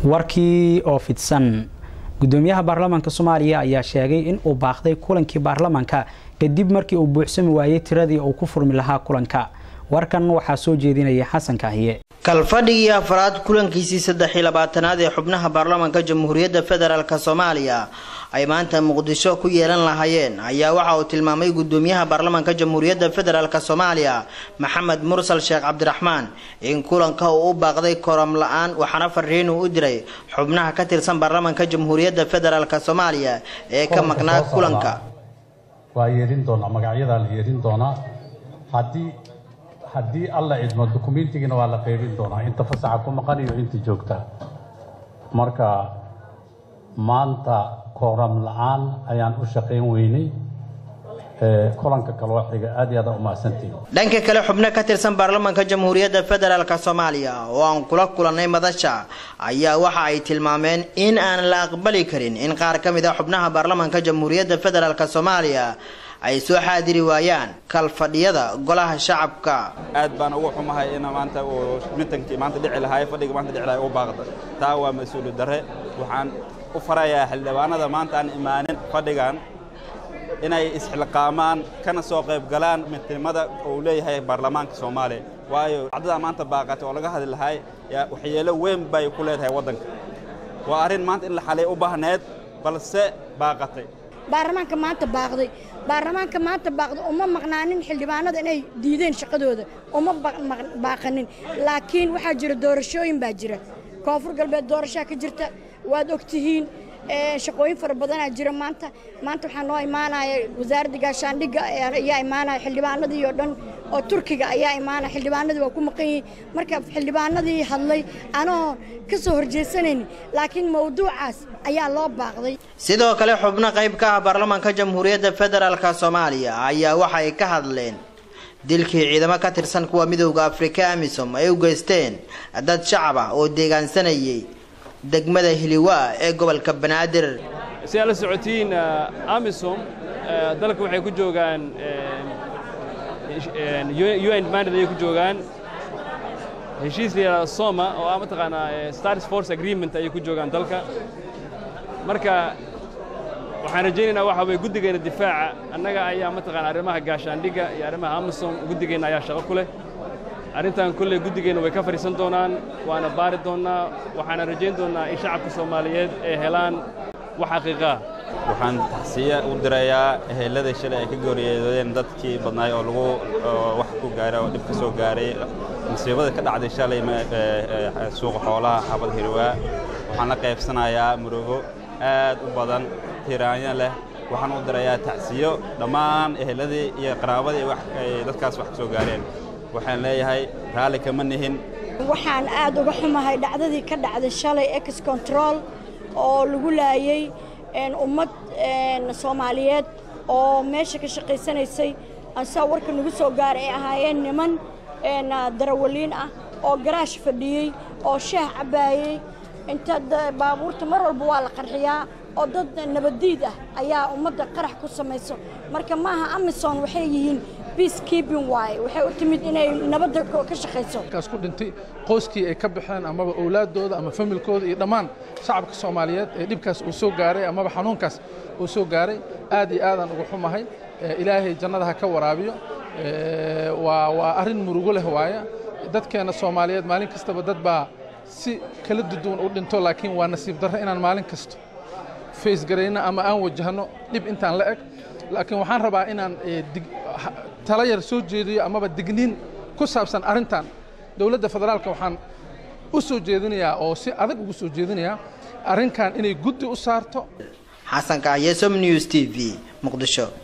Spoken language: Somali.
warkii oo fidsan gudoomiyaha baarlamaanka soomaaliya ayaa sheegay in uu baaqday kulankii baarlamaanka kadib markii uu buuxsami waayey tiradii uu ku furmi lahaa kulanka warkan waxaa soo jeedinaya xasan kaahiye kalfadhigii afraad kulankiisii saddex iyo labaatanaad ee xubnaha baarlamaanka jamhuuriyadda federaalk soomaaliya ay maanta muqdisho ku yeelan lahaayeen ayaa waxa uu tilmaamay gudoomiyaha baarlamaanka jamhuuriyadda federaalk soomaaliya maxamed mursal sheekh cabdiraxmaan in kulanka uu u baaqday koram la-aan waxaana fariin uu u diray xubnaha ka tirsan baarlamaanka jamhuuriyadda federaalk soomaaliya ee ka maqnaa kulanka waa yeerin doonaa magacyadaa la yeerin doonaa haddii haddii alla cidmo dukumentigiina waa la qaybin doonaa inta fasaxa ku maqan iyo inta joogta marka maanta kooram la-aan ayaan u shaqayn weynay kulanka kaloo xiga aad iyo aad u mahadsantihin dhanka kale xubno ka tirsan baarlamaanka jamhuuriyadda federaalk soomaaliya oo aan kula kulannay madasha ayaa waxa ay tilmaameen in aan la aqbali karin in qaar ka mid a xubnaha baarlamaanka jamhuuriyadda federaalk soomaaliya ay soo xaadiri waayaan kalfadhiyada golaha shacabka aad baan ugu xumahay in maanta uu mitankii maanta dhici lahaay fadhiga maanta dhici lahay u baaqda taa waa mas-uuliyad darre waxaan u farayaa xildhibaanada maanta aan imaanin fadhigan inay isxilqaamaan kana soo qayb galaan midnimada uu leeyahay baarlamaanka soomaaliya waayo dacdada maanta baaqatay oo laga hadli lahay waxyeelo weyn bay ku leedahay waddanka waa arrin maanta in la xalay u baahneed balse baaqatay baarlamaanka maanta baaqday baarlamaanka maanta baaqday uma maqnaanin xildhibaanada inay diideen shaqadooda uma baaqanin laakiin waxaa jira doorashooyin baa jira koonfur galbeed doorashaa ka jirta waad ogtihiin shaqooyin fara badanaa jira maanta maanta waxaa noo imaanaya wasaaradda gaashaandhigga ayaa imaanaya xildhibaanadii oo dhan oo turkiga ayaa imaanaya xildhibaanadii waa ku maqan yihiin marka xildhibaanadii hadlay anoo ka soo horjeesanayn laakiin mawduucaas ayaa loo baaqday sidoo kale xubno qayb ka ah baarlamaanka jamhuuriyadda federaalk soomaaliya ayaa waxa ay ka hadleen dilkii ciidamo ka tirsan kuwa midowda afrika amisom ay u geysteen dad shacab ah oo deegaansanayay degmada hiliwaa ee gobolka banaadir si aad la socotiin amisom dalka waxay ku joogaan un mandate ayay ku joogaan heshiis la yidhahda soma oo ah mataqaanaa stars force agreement ayay ku joogaan dalka marka waxaan rajaynaynaa waxa weye guddigeena difaaca annaga ayaa mataqaana arrimaha gaashaandhigga iyo arrimaha amisom guddigeenna ayaa shaqo ku leh arrintan kolley guddigeenna way ka fadhiisan doonaan waana baari doonnaa waxaana rajayn doonnaa in shacabka soomaaliyeed ay helaan wax xaqiiqaa waxaan taxsiya u dirayaa ehelladii shalay ay ka gooriyeedeen dadkii badnaay oo lagu wax ku gaaray oo dhib ka soo gaaray musiibada ka dhacday shalay suuqa xoolaha xabad hirwaa waxaan la qaybsanayaa murugo aad u badan tiraanyo leh waxaan u dirayaa tacsiyo dhammaan ehelladii iyo qaraabadii ay dadkaas wax ka soo gaareen waxaan leeyahay raalli kama nihin waxaan aad uga xumahay dhacdadii ka dhacday shalay ex control oo lagu laayey ummad soomaaliyeed oo meesha ka shaqaysanaysay ansaa warka nagu soo gaaray ay ahaayeen niman darawaliin ah oo garaash fadhiyey oo shaah cabbaayey inta baabuurta mar walba waa la qarxiyaa oo dad nabaddiid ah ayaa ummadda qarax ku samayso marka maaha amison waxay yihiin peacekeeping waaye waxay u timid inay nabadda ka shaqayso kaas ku dhintay qoyskii ay ka baxeen amaba owlaaddooda ama familkooda iyo dhammaan shacabka soomaaliyeed ee dhibkaas uu soo gaaray amaba xanuunkaas uu soo gaaray aad iyo aadaan uga xumahay ilaahay jannada ha ka waraabiyo waa waa arrin murugo leh waaya dadkeenna soomaaliyeed maalin kastaba dad baa si kala duduwan u dhinto laakiin waa nasiib darro inaan maalin kasto faysgarayno ama aan wajahno dhib intaan la eg laakiin waxaan rabaa inaan tala yar soo jeediyo amaba digniin ku saabsan arrintan dowladda federaalka waxaan u soo jeedinayaa oo si adag ugu soo jeedinayaa arrinkan inay guddi u saarto xasan kahye som news t v muqdisho